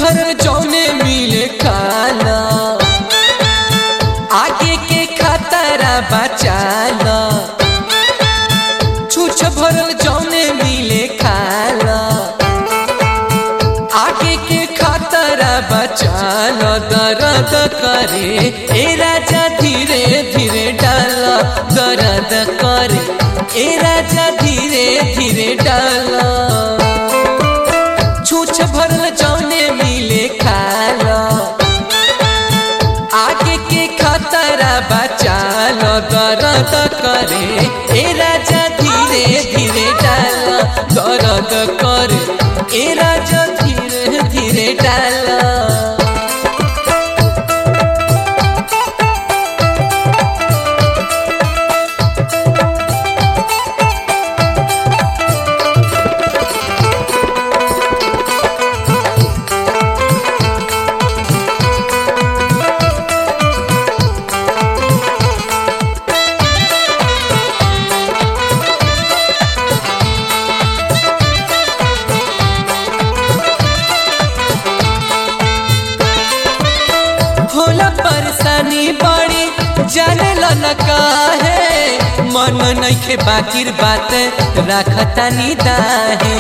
भरल जौने मिले खाना आगे के खतरा बचाना छूछ भरल जौने मिले खाना आगे के खतरा बचाना दर्द करे ए राजा धीरे धीरे डाला दर्द करे ए राजा धीरे धीरे डाला छूछ भरल जौने मिले खाला आगे के खतरा बचाल दर्द करे ए राजा धीरे धीरे डाल दर्द करे ए राजा धीरे धीरे डाल होला परेशानी बड़ी जाने न काहे मन नइखे बाकिर बात राखता निदाहे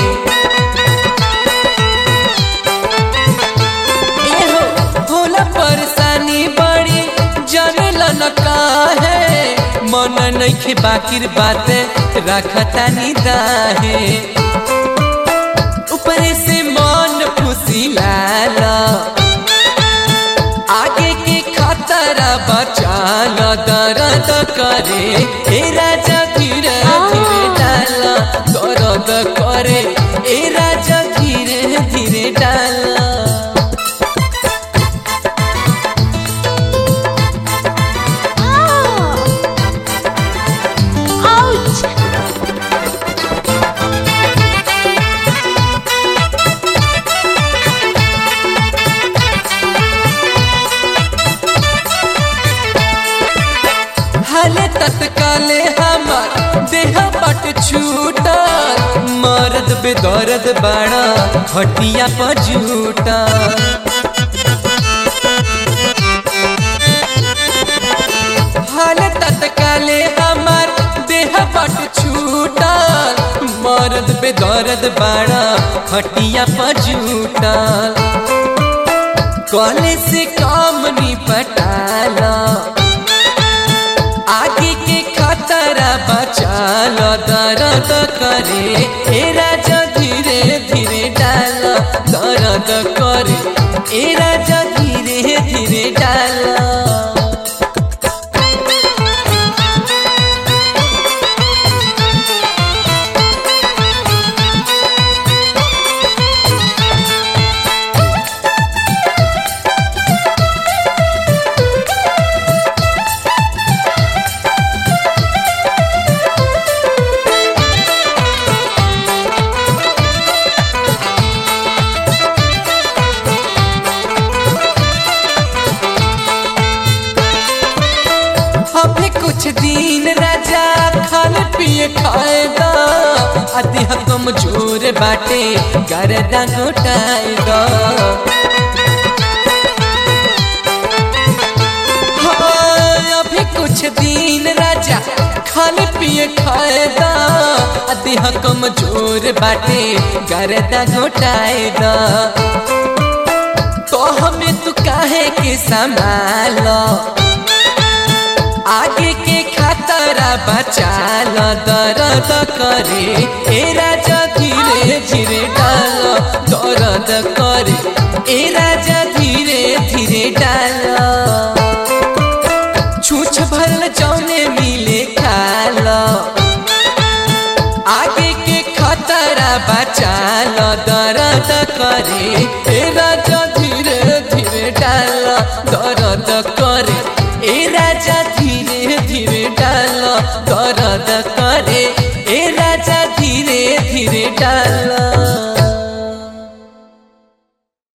एहो होला परेशानी बड़ी जाने न काहे मन नइखे बाकिर बात राखता निदाहे ऊपर से मन फुसिलाला आगे के खतरा बचाल दर्द करे ए राजा धीरे धीरे डाल दर्द करे ए राजा धीरे धीरे डाल Ouch! हाले तत्काले हमार देह पट छूटल मर्द बेदर्द बाड़ा खटिया पर झूटा हाले तत्काले हमार देह पट छूटल मर्द बेदर्द बाड़ा खटिया पर झूटल कॉले से काम निपटाला आगे के खतरा बचाल दर्द करे ए राजा धीरे धीरे डाल दर्द करे ए राजा धीरे धीरे डाल अभी कुछ दिन राजा खाने पिए खाएगा अति कमजोर बाटे गर्दा घोटाएगा हाँ, अभी कुछ दिन राजा खाने पिए खाएगा अति कमजोर बाटे गर्दा घोटाएगा तो हमें तू काहे के संभालो आगे के खतरा बचाल दर्द करे ए राजा धीरे धीरे डाल दर्द करे ए राजा धीरे धीरे डाल छूछ भरल जौने मिले खाल आगे के खतरा बचाल दर्द करे ए राजा धीरे धीरे डाल दर्द करे ए राजा धीरे धीरे डाल दर्द करे ए राजा धीरे धीरे डाल